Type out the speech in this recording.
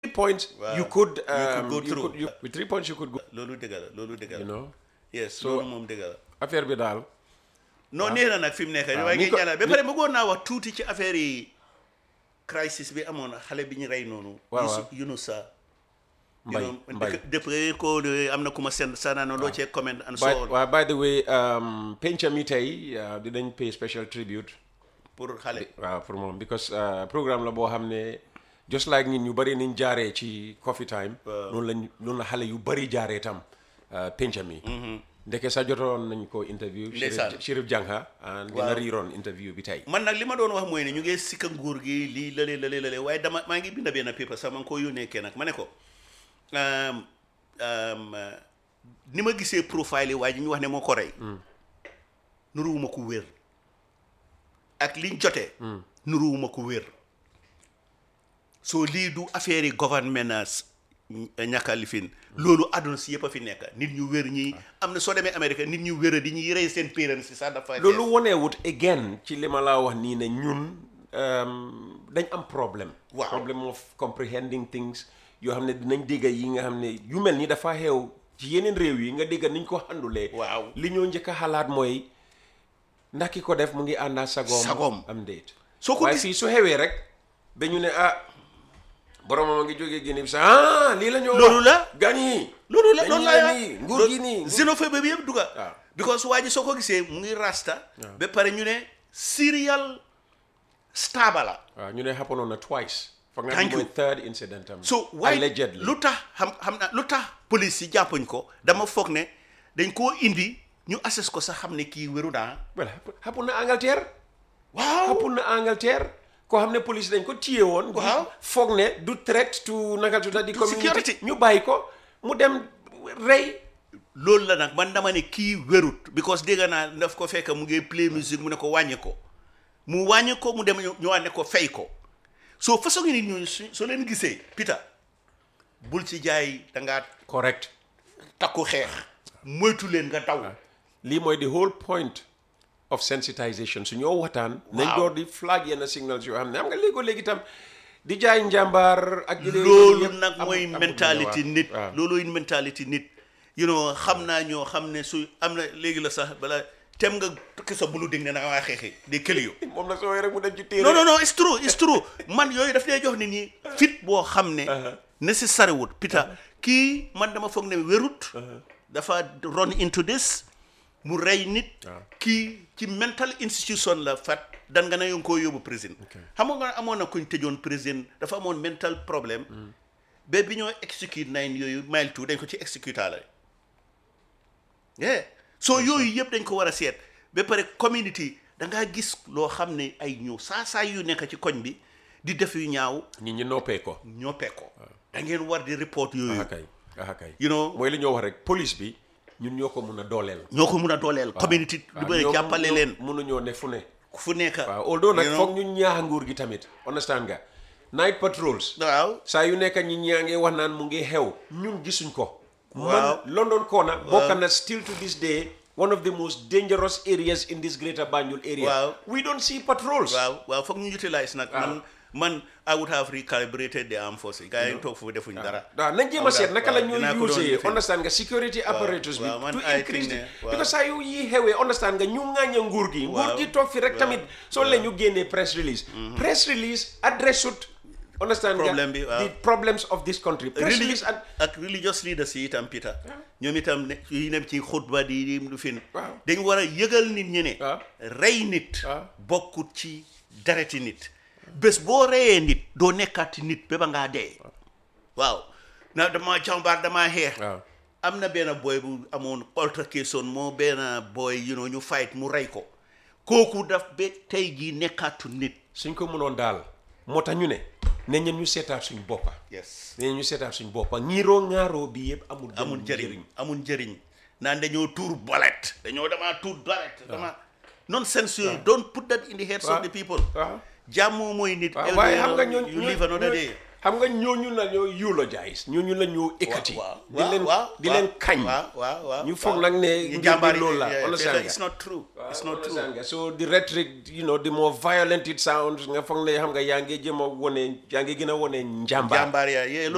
points Waaw. you could You could um, go you through. could- you- with three points you could go loolu dëgg la loolu dëgg la you know yes So- loolu moom dëgg la affaire bi daal non nee na nag fi mu nekk waaye ni ngeen ko- ñaanal ba ni- pare bëggoon naa wax tuuti ci affaire yi crisis bi amoon xale bi ñu rey noonu Waaw, Yusu- waaw. Yunusa Mbay, you know, Mbay. dëkk- depuis ko de- am na ku ma seen sanano loo cee comment and so by, on waaw, by the way um, penca mi tey uh, dinañ pay special tribute pour xale waaw pour moom because uh, programme la boo xam ne just like nit ñu bëri niñ jaaree ci coffee time noonu lañ noonu la xale yu bëri jaaree tam uh, penca mi ndeke sa jotoon nañ ko interview Ndeysaan. Chérif Chérif Jangha and dina Waaw. riiroon interview bi tey man nag li ma doon wax mooy ne ñu ngi sikka nguur gi lii lële lële lële waaye dama maa ngi binda benn paper sax ma ngi ko yónnee kenn nag ma ne ko um, um, uh, ni ma gisee profile yi waaye ji ñu wax ne moo ko rey nuruwuma ko wér ak liñ jotee nuruwuma ko wér soo lii du affaire yi governance ñàkka lifin loolu àdduna si yëpp a fi nekk nit ñu wér ñi am na soo demee Amérique nit ñu wér di ñuy rey seen parents si sax dafa loolu woneewut again ci li ma laa wax nii ne ñun um, dañ am problème Waaw. problem of comprehending things yoo xam ne dinañ dégg yi nga xam ne yu mel ni dafa xew ci yeneen réew yi nga dégg niñ ko xandulee Waaw. li ñoo njëkk a xalaat mooy ndax ki ko def mu ngi àndaa sagoom Sagoom. am déet Soo ko waaye gis- fii su xewee rek dañu ne ah boromam a ngi jógee Guinée Bissau ah lii la ñoo Loolu wax. la. gan yi loolu la dañu loolu ne la nii nguur gi nii nguur- xénophobie bi yëpp duga Waaw. because waa ji soo ko gisee mu ngi rasta ba pare ñu ne serial staba la waaw ñu ne happen na twice foog naa Thank bi mooy you. third incident am so waaye allegedly lu tax xam xam na lu tax police yi jàppuñ ko dama foog ne dañ koo indi ñu assess ko sax xam ne kii wéru naa well happen na Angleterre waaw happen na Angleterre koo xam ne police dañ ko téye woon Waaw. foog ne du threat to naka tuta di community security. ñu bàyyi ko mu dem rey loolu la nag man dama ne kii wérut because dégg naa daf ko fekk mu ngi play musique mu ne ko wàññi ko mu wàññi ko mu dem ñu ñëwaat ne ko fay ko soo façon nit ñooñu su soo leen gisee Peter bul ci jaay da ngaa correct takku xeex moytu leen nga daw lii mooy the whole point of sensitization su ñoo waxtaan nañ Waaw. door di flag yenn signals yoo xam ne am nga léegoo léegi tam di jaay njàmbaar ak di loolu yëpp nag amul- mooy amul mentalité waaw. nit waaw. looluy mentalité nit you know xam naa ñoo xam ne su am na léegi la sax bala tem nga tukki sa bulu dégg ne da nga waa xeexi di këli yo moom nag soo rek mu dem ci téere non non non it's true it's true man yooyu daf lay jox nit ñi fit boo xam ne necessary wut Peter kii man dama foog ne wérut dafa run into this mu rey nit kii ci mental institution la fat dan nga ne yo ngi koo yóbbu prison xam nga amoon na kuñ tëjoon prison dafa amoon mental problème ba bi ñoo execute nine yooyu mile two dañ ko ci execute la yeah so yooyu yëpp dañ ko war a seet ba pare community da ngaa gis loo xam ne ay ñëw saa saa yu nekk ci koñ bi di def yu ñaaw nit ñi noppee ko ñoppee ko da ngeen war di report yooyu aha kay aha kay you know mooy li ñoo wax rek police bi ñun ñoo ko mun a dooleel ñoo ko mun a dooleel community lu bëri ñoom jàppale ñoo- leen mënuñoo ne fu ne fu nekk waaw although nag you know? foog ñu ñaax nguur gi tamit understand nga night patrols waaw saa yu nekk ñi ñaa ngi wax naan mu ngi xew ñun gisuñ ko Waaw. man London Corner bokk na still to this day one of the most dangerous areas in this greater Banjul area Waaw. we don't see patrols waaw waaw foog ñu utilize nag man man I would have recalibrated the armed forces gars yi toog foofu defuñ dara waaw nañ jéem a seet naka la waaw, dinaa ko ñuy doon use defee. understand nga security apparatus bi waaw, man to I increase think the ne, waaw. because saa yu yi xewee understand nga ñu ŋàñña nguur gi nguur Waaw, gi toog fi rek waaw, tamit soo leen ñu génnee press release press release address ut understand nga Problème bi, waaw. the problems of this country press Reli- release and ak religious leaders yi itam Peter ñoom itam ne yi nem ci xutba di di lu fin Waaw. dañ war a yëgal nit ñi ne Waaw. rey nit Waaw. bokkut ci dereti nit bés boo reyee nit doo nekkaati nit ba ba ngaa dee waaw na dama jàmbaar damaa xeex waaw am na benn boy bu amoon altercation moo benn boy you know ñu fight mu rey ko kooku daf ba tey jii nekkaatu nit suñ ko mënoon daal moo tax ñu ne ne ñen ñu seetaat suñ boppa yes ne ñu seetaat suñ boppa ñiiroo ŋaaroo bi yëpp amul benn amul njëriñ amul njëriñ naan dañoo tuur bolet dañoo damaa tuur bolet dama nonsense yooyu don't put that in the heads of the people waaw jàmm mooy nit waaw waaye xam nga ñooñu you live another day xam nga ñooñu la ñoo eulogize ñooñu la ñoo ekkati waaw di leen di leen kañ waaw waaw waaw ñu foog nag ne ñu mbir jàmbaar bi yi loolu la yeah, understand fekk nga it's not true it's not true understand nga so the rhetoric you know the more violent it sounds nga foog ne xam nga yaa ngi jëm a wone yaa ngi gën a wone njàmbaar jàmbaar yaa yeah